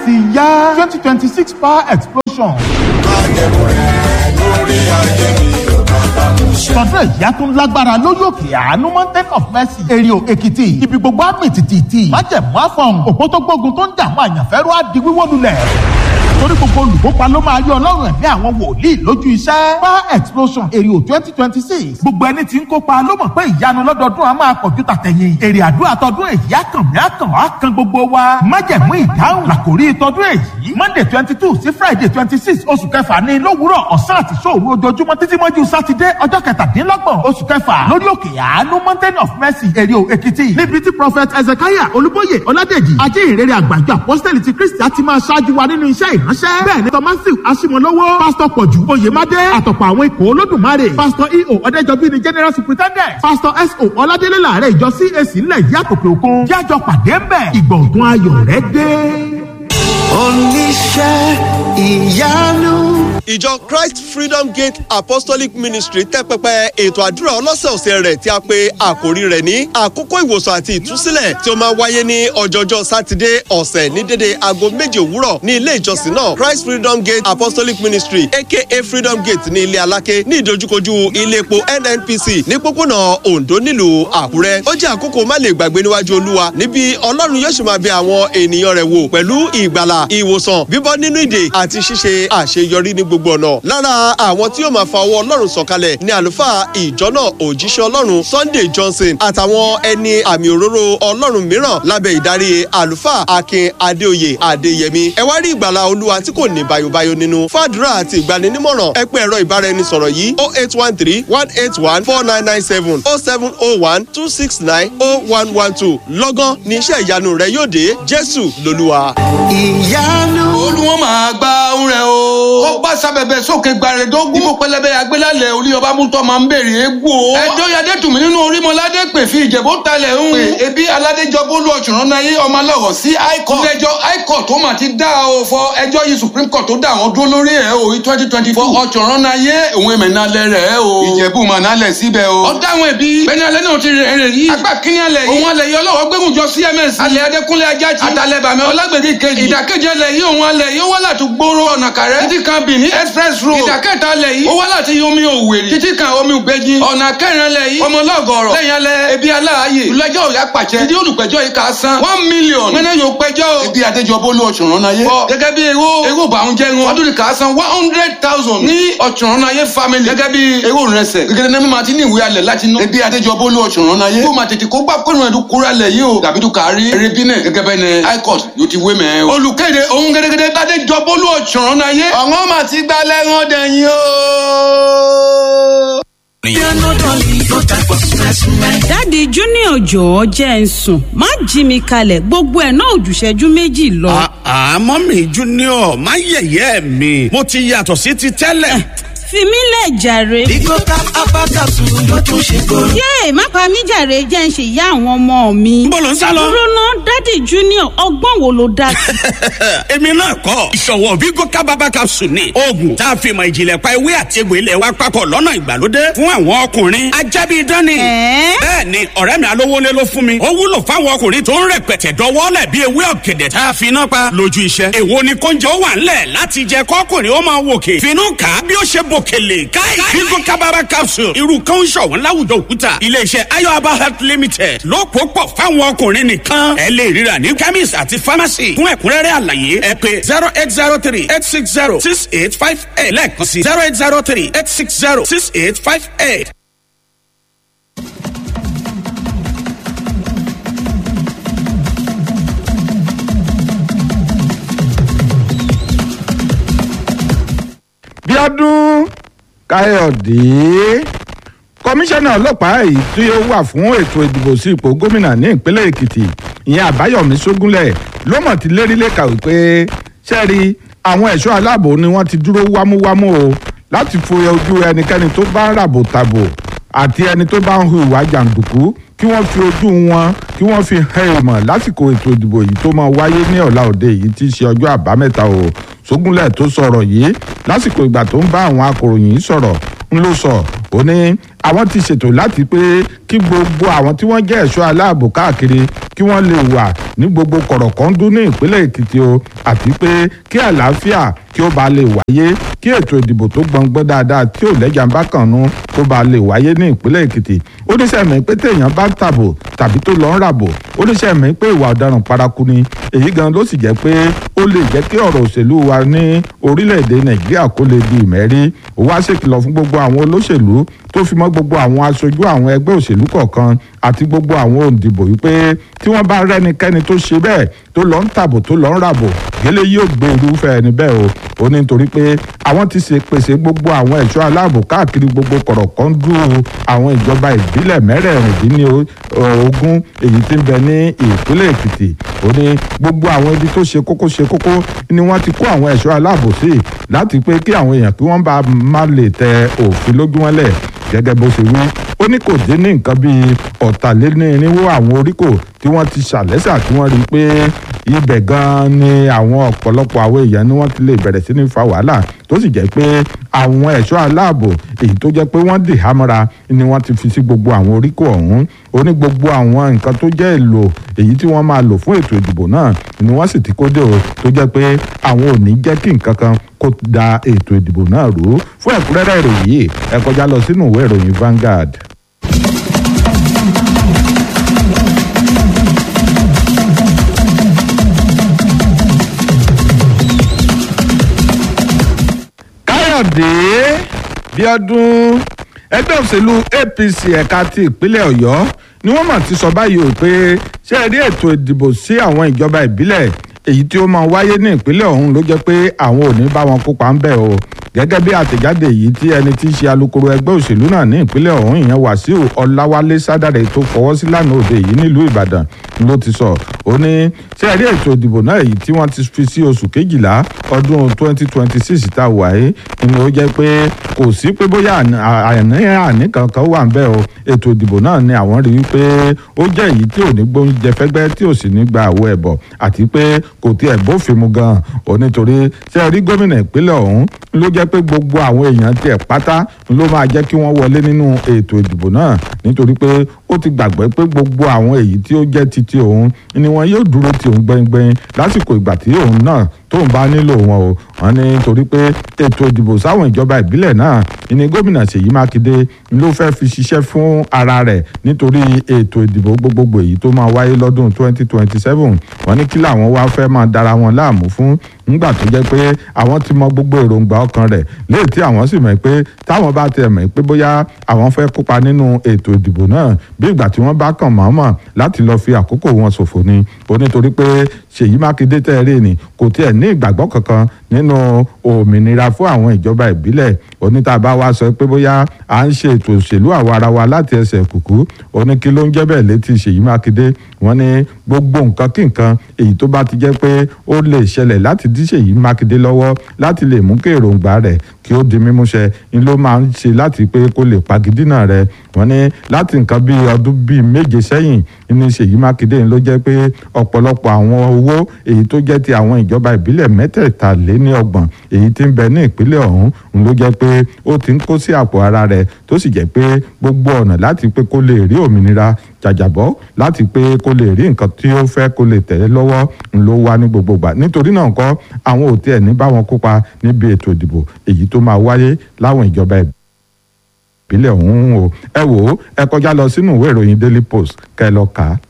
ti yá twenty twenty six power explosion. tọdún ẹ̀yà tó ń lágbára lórí òkè àánú mountain of mercy èrìò èkìtì ibi gbogbo àmì tìtìtì májẹ̀mú àfọ̀n òpó tó gbógun tó ń jà àwọn àyànfẹ́rú á di wíwó lulẹ̀ torí gbogbo olùkópa ló máa yọ ọlọ́run ẹ̀mí àwọn wòlíì lójú iṣẹ́. power explosion èrè twenty twenty six gbogbo ẹni tí ń kópa ló mọ̀ pé ìyanu lọ́dọọdún a máa pọ̀jù tàtẹ̀yìn. èrè àdúrà tọdún èyí àkànmí àkàn á kan gbogbo wa. májẹ̀mú ìdáhùn làkòrí tọdún èyí. monday twenty two sí friday twenty six oṣù kẹfà ní lówùúrọ̀ ọ̀sán àti sóòru ojoojúmọ́ títí mọ́jú sátidé ọjọ́ kẹtàdínlọ́gbọ̀n oṣù kẹfà lórí òkè àánú mountain of mercy èrè èkìtì níbi tí prophet ezekiah olúbóyè ọládèjì ajé ìrere àgbàjọ apọ́sítẹ́lì ti kristi á ti máa ṣáájú wa nínú iṣẹ́ ìránṣẹ́. bẹ́ẹ̀ ni tọ́másì aṣímọ̀lọ́wọ́ pásítọ̀ pọ̀jù oyèmádé àtọ̀pọ̀ àwọn ikọ̀ olódùmarè pásítọ̀ eo ọ̀dẹ́jọbí ni general superintendent pásítọ̀ so ọládélé làárẹ̀ ìjọ cac ńlẹ̀ yìí àtòkè òkun jájọ pàdé ń bẹ̀ ìgbọ̀ngàn ayọ̀ rẹ̀ dé. oníṣẹ́ ìyanu. ìjọ christ freedom gate apostolic ministry tẹ́ pẹpẹ ètò àdúrà ọlọ́sẹ̀ọ̀sẹ̀ rẹ̀ tí a pe àkòrí rẹ̀ ní àkókò ìwòsàn àti ìtúsílẹ̀ tí ó máa wáyé ní ọjọ́jọ́ sátidé ọ̀sẹ̀ ní dédé aago méje òwúrọ̀ ní ilé ìjọsìn náà christ freedom gate apostolic ministry aka freedom gate ní ilé aláké ní ìdojúkojú ilé epo nnpc ní pópónà ondo nílùú àkúrẹ́ ó jẹ́ àkókò má lè gbàgbé níwájú olúwa níbi ọlọ́run yóò sì máa bẹ àwọn ènìyàn rẹ̀ wò pẹ̀lú ìgbàlà ìwòsàn bíbọ́ nínú ìdè àti ṣíṣe àṣeyọrí ní gbogbo ọ̀nà. lára àwọn tí yóò máa fa ọwọ́ ọlọ́run sọ̀kalẹ̀ ní àlùfáà ìjọ náà òjíṣẹ́ ọlọ́run sunday johnson àtàwọn ẹni àmì òróró ọlọ́run mìíràn lábẹ́ ìdarí àlùfáà akin adéoyè adéyẹmí. ẹ wá rí ìgbàlà olúwa tí kò ní bayobayo nínú fàdúrà àti ìgbaninímọ̀ràn ẹ pé ẹ̀rọ ìbáraẹnisọ̀rọ̀ yìí o eight one three one eight one four nine nine seven o seven o one two six nine o one one two lọ́gán ní iṣẹ́ ìyanu rẹ yóò dé jésù lolúwa. ìyanu. olùwọ́n máa gba ohun rẹ̀ o. ó bá sábẹ̀bẹ̀ sókè gbàrẹ̀dógún. ibo pẹlẹbẹ agbélálẹ̀ orí ọba mútọ́ máa ń bèrè egbò. ẹjọ́ yadé tùmí nínú orímọ̀ládé pè fi ìjẹ̀bú talẹ̀ ń. pè ebi aládéjọ bólú ọ̀ṣunrán náà yé ọmọ aláwọ̀ sí high court. ilé-ẹjọ́ high court tó mà ti dá o fọ ẹjọ́ yìí supreme court tó dá àwọn dúró lórí ẹ̀ o twenty twenty four ọ̀ṣunrán náà yé òun èmẹ̀ náà lẹ̀ rẹ̀ o. ìjẹ̀bú mà náà lẹ̀ síbẹ̀ o. ọ̀dà àwọn ẹbí bẹ́ẹ̀ni alẹ́ náà ti rẹ̀ rẹ̀ yìí. apá kínní alẹ́ yìí. òun alẹ́ yìí ọlọ́wọ́ gbẹ́gùn jọ cms. alẹ́ adékúnlé ajájí. àtàlẹ́ bàmí ọlágbèdè kejì. ìdàkejì alẹ́ yìí òun alẹ́ yìí ó wá láti gbóró ọ̀nà kàrẹ́. títí kan bìíní express road. ìdàkẹ́ta alẹ́ yìí ó wá láti omi òwèrè. títí kan omi ògbẹ́jì. ọ̀nà kẹrin alẹ́ yìí ọmọlọ́gọ̀rọ̀. lẹ́yìn alẹ́ ebi aláàyè. ìlẹ́jọ́ òyà pàṣẹ. títí olùpẹ̀jọ́ yìí kà á san. one million. mẹ́nẹ́ yóò pẹjọ́ o. ebi adéjọbó ló ọ̀ṣunrán náà yé. bọ́ gẹ́gẹ́ bí ewó ewó bàún jẹ́ wọn. ọdún kà á san one hundred thousand. ní ọ̀ṣunrán náà yé family. gẹ́gẹ́ bí ewó rẹsẹ̀. gẹ́gẹ́ ní mímọ́ àti ní ìwé alẹ̀ láti ná. ebi adéjọbó ló ọ̀ṣunrán náà yé. kó máa tètè kó gbà kó nù ẹ̀dùn kúrẹ́ alẹ̀ yìí o. dàbí tó kárí. erébínẹ̀ gẹ́gẹ́ bẹ́ẹ̀ ni high court yóò ti wé mẹ́ o. olùkéde ohun gẹ́gẹ́dẹ́ adéjọbó ló ọ̀ṣunrán náà yé. ọ̀ngọ́n mà ti gbá lẹ́rán dẹ̀yìn o. dáàdi junior jọ̀ọ́ jẹ́ ń sùn má jí mi kalẹ̀ gbogbo ẹ̀ náà òjùṣẹ́jú méjì lọ. àmọ́ mi junior má yẹ̀yẹ́ mi mo ti yàtọ̀ sí ti tẹ́lẹ̀. fi mí lẹ̀ jàre. Bigo tap abakasu ló tún ṣe kóró. yéè má pa mí jàre jẹ́ ń ṣe ìyá àwọn ọmọ mi. Níbo lò ń sá lọ? dúró ná dáàdi junior ọgbọ́n wo ló dá sí. èmi náà kọ́ ìṣòwò vigo kábàbà capsule ni oògùn tá a fi mọ ìjìnlẹ̀ pa ewé àti egbò ilẹ̀ wa papọ̀ lọ́nà ìgbàlódé fún àwọn ọkùnrin ajábí dání. Ẹ̀ẹ́? bẹ́ẹ̀ ni ọ̀rẹ́ mi alówólé ló fún mi ó wúlò fáwọn ọkùnrin tó ń rẹpẹtẹ dọwọ́lẹ̀ bí ewé ọ̀gẹ̀dẹ̀ tá a fi iná pa lójú iṣẹ́. èwo ni kóúnjẹ ó wà ńlẹ̀ láti jẹ kọ́kùnrin ó máa wòkè finú kà á bí ó ṣe bòkèlè káì vigo kábàbà capsule irú kan ń ṣọ̀wọ́n láwùjọ òkúta iléeṣẹ́ ayọ̀aba health limited ló pò pọ̀ fáwọn ọkùnrin nìkan ẹ lè ríra ní chemist àti pharmacy fún ẹ̀kúnrẹ́rẹ́ àlàyé ẹ pé zero eight zero three eight six zero six eight five eight lẹ́ẹ̀kan sí zero eight zero three eight six zero six eight five eight. bíọ́dún káyọ̀dé kọmíṣánná ọlọ́pàá èyí tí ó wà fún ètò ìdìbò sí ipò gómìnà ní ìpínlẹ̀ èkìtì ìyẹn àbáyọ̀mí sógúnlẹ̀ ló mọ̀ ti lérí lẹ́ka wípé sẹ́ẹ̀rí àwọn ẹ̀ṣọ́ aláàbò ni wọ́n ti dúró wámúwámú o láti fo ojú ẹnikẹ́ni tó bá ń ràbò tàbò àti ẹni tó bá ń hu ìwà jàǹdùkú kí wọ́n fi ojú wọn kí wọ́n fi hàn ìmọ̀ lásìkò ètò ìdìbò yìí tó máa wáyé ní ọ̀la òde yìí tí í ṣe ọjọ́ àbámẹ́ta o sógúnlẹ̀ tó sọ̀rọ̀ yìí lásìkò ìgbà tó ń bá àwọn akòròyìn sọ̀rọ̀ ń ló sọ ó ní àwọn ti ṣètò láti pé kí gbogbo àwọn tí wọ́n jẹ́ ẹ̀ṣọ́ aláàbò káàkiri kí wọ́n lè wà ní gbogbo kọ̀rọ̀kọ́ndú ní ìpínlẹ̀ èkìtì o àti pé kí àlàáfíà kí ó bá lè wáyé kí ètò ìdìbò tó gbọngbọ́n dáadáa tí ò lẹ́jà ń bá kàn nú kó bá lè wáyé ní ìpínlẹ̀ èkìtì ó ní sẹ́mi pé téèyàn bá tàbò tàbí tó lọ ń ràbò ó ní sẹ́mi pé ìwà ọ̀daràn paraku ni èyí gan ló sì jẹ́ pé ó lè jẹ́ kí ọ̀rọ̀ òṣèlú wa ní orílẹ̀-èdè nàìjíríà kó lè di ìmẹ́rí ó wá ṣèkìlọ̀ fún gbogbo àwọn olóṣèlú tó fi mọ́ gbogbo àwọn aṣojú àwọn ẹgbẹ́ òṣèlú kọ̀ọ̀kan àti gbogbo àwọn òǹdìbò wípé tí wọ́n bá rẹ́nikẹ́ni tó ṣe bẹ́ẹ̀ tó lọ ń tàbò tó lọ ń ràbò gẹ́lẹ́ yóò gbé irúfẹ́ ẹni bẹ́ẹ̀ o ó ní nítorí pé àwọn ti ṣe pèsè gbogbo àwọn ẹ̀ṣọ́ aláàbò káàkiri gbogbo kọ̀rọ̀kọ́ndú àwọn ìjọba ìbílẹ̀ mẹ́rẹ̀ẹ̀rìndínlógún èyí tí ń bẹ ní ìpínlẹ̀ èkìtì ó ní gbogbo àwọn ibi tó ṣe kókó ṣe kókó ni wọ́n ti kó àwọn ẹ̀ṣọ́ aláàbò sí láti pé kí àwọn èèyàn kí wọ́n bá má lè tẹ òfin lójú wọn lẹ̀ gẹ́gẹ́ bó ṣe wí ó ní kò dín ní nǹkan bíi ọ̀tàlénírínwó àwọn oríkò tí wọ́n ti ṣàlẹ́sà tí wọ́n rí i pé ibẹ̀ gan-an ni àwọn ọ̀pọ̀lọpọ̀ àwọn èèyàn ni wọ́n ti lè bẹ̀rẹ̀ sí ní fa wàhálà tó sì jẹ́ pé àwọn ẹ̀ṣọ́ aláàbò èyí tó jẹ́ pé wọ́n dì hámọ́ra ni wọ́n ti fi sí gbogbo àwọn oríkò ọ̀hún ó ní gbogbo àwọn nǹkan tó jẹ́ èlò èyí tí wọ́n máa lò fún ètò ìdìbò náà ni wọ́n sì ti kó dé o tó jẹ́ pé àwọn ò ní jẹ́ kí nǹkan kan kó da ètò ìdìbò náà rú fún ẹ̀kúnrẹ́rẹ́ ìròyìn yìí ẹ kọjá lọ sínú ìwé ìròyìn Vanguard. káyọ̀dé bíọ́dún ẹgbẹ́ òṣèlú apc ẹ̀ka ti ìpínlẹ̀ ọ̀yọ́ ni wọ́n mà ti sọ báyìí o pé ṣé ẹ rí ètò ìdìbò sí àwọn ìjọba ìbílẹ̀ èyí tí ó máa wáyé ní ìpínlẹ̀ ọ̀hún ló jẹ́ pé àwọn ò ní bá wọn kópa ń bẹ̀ o gẹ́gẹ́ bí àtẹ̀jáde yìí tí ẹni tí í ṣe alukoro ẹgbẹ́ òṣèlú náà ní ìpínlẹ̀ ọ̀hún ìyẹn wàsíù ọláwálé sádàrẹ tó fọwọ́ sí lánàá òde yìí nílùú ìbàdàn ló ti sọ ó ní ṣé ẹ rí ètò ìdìbò náà èyí tí wọ́n ti fi sí oṣù kejìlá ọdún 2026 tá a wà yìí ni ó jẹ́ pé kò sí pé bóyá àní àní kankan wà ń bẹ̀ o ètò ìdìbò náà ni àwọn rí i pé ó jẹ́ èyí tí ò ní gbóúnjẹ fẹ́gbẹ́ tí ò sì ní gba àwọ̀ ẹ̀bọ̀ àti pé kò tiẹ̀ bófin mu gan-an ò nítorí ṣé ẹ rí gómìnà ìpínlẹ̀ ọ̀hún ló jẹ́ pé gbogbo àwọn èèyàn tiẹ̀ pátá ló máa jẹ́ kí wọ́n wọlé nínú ètò ìdìbò náà nítorí pé ó ti gbàgbé pé gbogbo àwọn èyí tí ó jẹ́ titi òun ni wọn yóò dúró ti òun gbẹngbẹng lásìkò ìgbà tí òun náà tóun bá nílò wọn o wọn ní torí pé ètò ìdìbò sáwọn ìjọba ìbílẹ̀ náà ni gómìnà Ṣèyí Mákindé ló fẹ́ fi ṣiṣẹ́ fún ara rẹ̀ nítorí ètò ìdìbò gbogbogbò èyí tó máa wáyé lọ́dún 2027 wọn ní kí làwọn wá fẹ́ máa dara wọn láàmú fún nígbà tó jẹ́ pé àwọn ti mọ gbogbo èròǹgbà ọkàn rẹ̀ léè tí àwọn sì mọ̀ pé táwọn bá tiẹ̀ mọ̀ pé bóyá àwọn fẹ́ kópa nínú ètò ìdìbò náà bí ìgbà tí wọ́n bá kàn mọ́mọ́ láti lọ́ọ́ fi àkókò wọn ṣòfò ni ó nítorí pé Ṣèyí Mákindé tẹ́ẹ̀rẹ́ ni kò tiẹ̀ ní ìgbàgbọ́ kankan nínú òmìnira fún àwọn ìjọba ìbílẹ̀ onítàbá wa sọ pé bóyá à ń ṣe ètò òṣèlú àwa ara wa láti ẹsẹ̀ kùkú oní kí ló ń jẹ́ bẹ́ẹ̀ létí Ṣèyí Mákindé wọ́n ní gbogbo nǹkan kí nǹkan èyí tó bá ti jẹ́ pé ó lè ṣẹlẹ̀ láti dí Ṣèyí Mákindé lọ́wọ́ láti lè mú kí èròǹgbà rẹ̀ kí ó di mímúṣẹ ni ló máa ń ṣe láti pé kó lè pagidínà rẹ̀ wọ́n ní láti nǹkan bíi ọdún bíi méje sẹ́yìn ní Ṣèyí Mákindé ló jẹ́ pé ọ̀pọ̀lọpọ̀ àwọn owó èyí tó jẹ́ ti àwọn ìjọba ìbílẹ̀ mẹ́tẹ̀ẹ̀taléníọgbọ̀n èyí tí ń bẹ ní ìpínlẹ̀ ọ̀hún ló jẹ́ pé ó ti ń kó sí àpò ara rẹ̀ tó sì jẹ́ pé gbogbo ọ̀nà láti pé kó lè rí òmìnira jàjàbọ́ láti pé kó lè rí nǹkan tí ó fẹ́ kó lè tẹ̀lé lọ́wọ́ ló wá ní gbogbo gbà nítorí náà kọ́ àwọn ò tiẹ̀ ní bá wọn kópa níbi ètò ìdìbò èyí tó máa wáyé láwọn ìjọba ìbílẹ̀ ọ̀hún o ẹ wò ó ẹ kọjá lọ sínú ìwé ìròyìn Daily Post kẹ́ ẹ lọ kà á.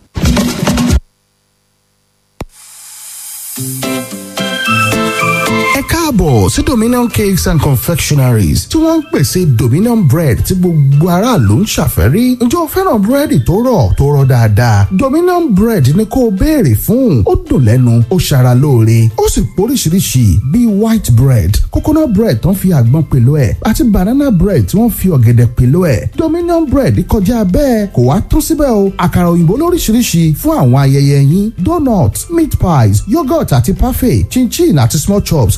ẹ káàbọ̀ sí dominion cakes and confectionaries tí wọ́n ń pèsè dominion bread tí gbogbo aráàlú ń ṣàfẹ́rí ǹjẹ́ o fẹ́ràn búrẹ́dì tó rọ̀ tó rọ̀ dáadáa dominion bread ni kó o béèrè fún ó dùn lẹ́nu ó ṣara lóore ó sì póríṣiríṣi bíi white bread coconut bread tó ń fi àgbọn pèlò ẹ̀ àti banana bread tí wọ́n fi ọ̀gẹ̀dẹ̀ pèlò ẹ̀ dominion bread kọjá bẹ́ẹ̀ kò wá tún síbẹ̀ o àkàrà òyìnbó lóríṣiríṣi fún àwọn ayẹyẹ yín donut meat pies yogurt àti parfait chinchin àti small chops gbogbo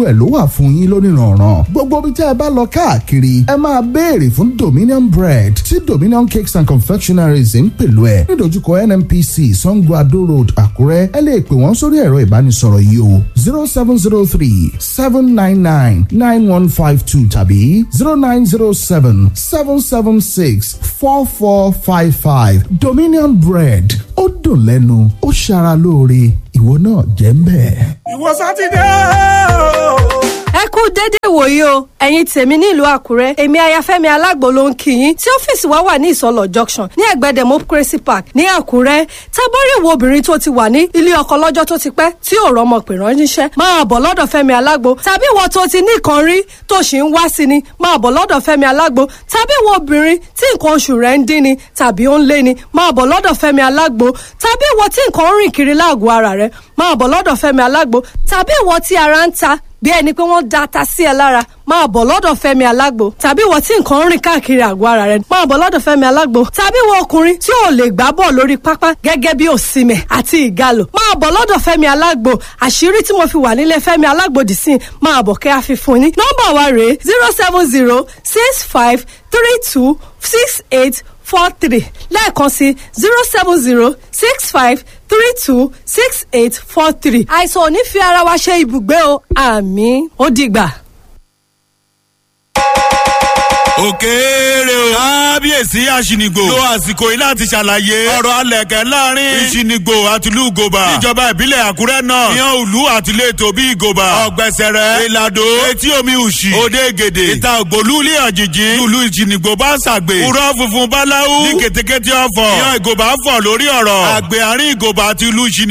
ẹ̀ ló wà fún yín lónìrànràn gbogbo ibi tí ẹ bá lọ káàkiri ẹ máa béèrè fún dominion bread tí dominion cakes and confectionaries ń pèlú ẹ nídojúkọ nnpc sango ado road àkúrẹ́ ẹ lè pè wọ́n sórí ẹ̀rọ ìbánisọ̀rọ̀ yìí o zero seven zero three seven nine nine nine one five two tàbí zero nine zero seven seven seven six four four five five dominion bread ó dùn lẹ́nu ó ṣara lóore ìwọ náà jẹ́ ń bẹ̀. ìwọ sátidé o. ẹ kú dédé ìwòyí o ẹ̀yin tèmi nílùú àkúrẹ́ èmi ayafẹ́mi alágbo ló ń kí yín tí ọ́fíìsì wa wà ní ìsọlọ̀ junction ní ẹ̀gbẹ́ democracy park ní àkúrẹ́ tábọ́rí ìwọ obìnrin tó ti wà ní ilé ọkọ lọ́jọ́ tó ti pẹ́ tí ò rọmọ pè ránṣẹ́ máa bọ̀ lọ́dọ̀ fẹ́mi alágbo tàbí ìwọ tó ti ní nǹkan rí tó sì ń wá sí ni máa bọ̀ lọ́dọ̀ fẹ́mi alágbo tàbí ìwọ obìnrin tí nǹkan oṣù rẹ̀ ń dín ni tàbí ó ń lé ni máa bọ̀ lọ́dọ̀ fẹ́mi alágbo tàbí ìwọ tí nǹkan ń rìn kiri láàgọ̀ ara rẹ̀ máa bọ̀ lọ́dọ̀ fẹ́mi alágbo tàbí ìwọ tí ara ń ta bí ẹni pé wọ́n da ata sí ẹ lára máa bọ̀ lọ́dọ̀ fẹ́mi alágbo tàbí ìwọ tí nǹkan ń rìn káàkiri àgọ́ ara rẹ máa bọ̀ lọ́dọ̀ fẹ́mi alágbo tàbí ìwọ ọkùnrin tí ò lè gbá bọ̀ lórí pápá gẹ́gẹ́ bí òsìmẹ̀ àti ìgalò máa bọ̀ lọ́dọ̀ fẹ́mi alágbo àṣírí tí mo fi wà nílé fẹ́mi alágbo dì sí máa bọ̀ kẹ́ àfihàn ní. nọ́mbà wa rèé zero seven zero six five three two six eight four three lẹ́ẹ̀kan sí zero seven zero six five three two six eight four three. àìsàn ò ní fi ara wa ṣe ibùgbé o àmì ó dìgbà. òkèèrè o. kábíyèsí àṣìnìgbò. lo àsìkò yìí láti ṣàlàyé. ọ̀rọ̀ alẹ̀kẹ́ láàrin. ìṣìnìgbò àtìlú ìgòbà. níjọba ìbílẹ̀ àkúrẹ́ náà. ìyàn òlu àtìlétò bí ìgòbà. ọ̀gbẹ̀sẹ̀rẹ̀. ìlàdó. etí omi òṣì. òde gèdè. ìta ògbólú ilé àjèjì. lùlù ìṣìnìgbò bá ṣàgbè. kúrọ́ funfun báláwú. ní kètékété ọ̀fọ̀. ìyàn ìgòbà fọ̀ lórí ọ̀rọ̀. àgbẹ̀ àárín ìgòbà àti ìlú ìṣìnì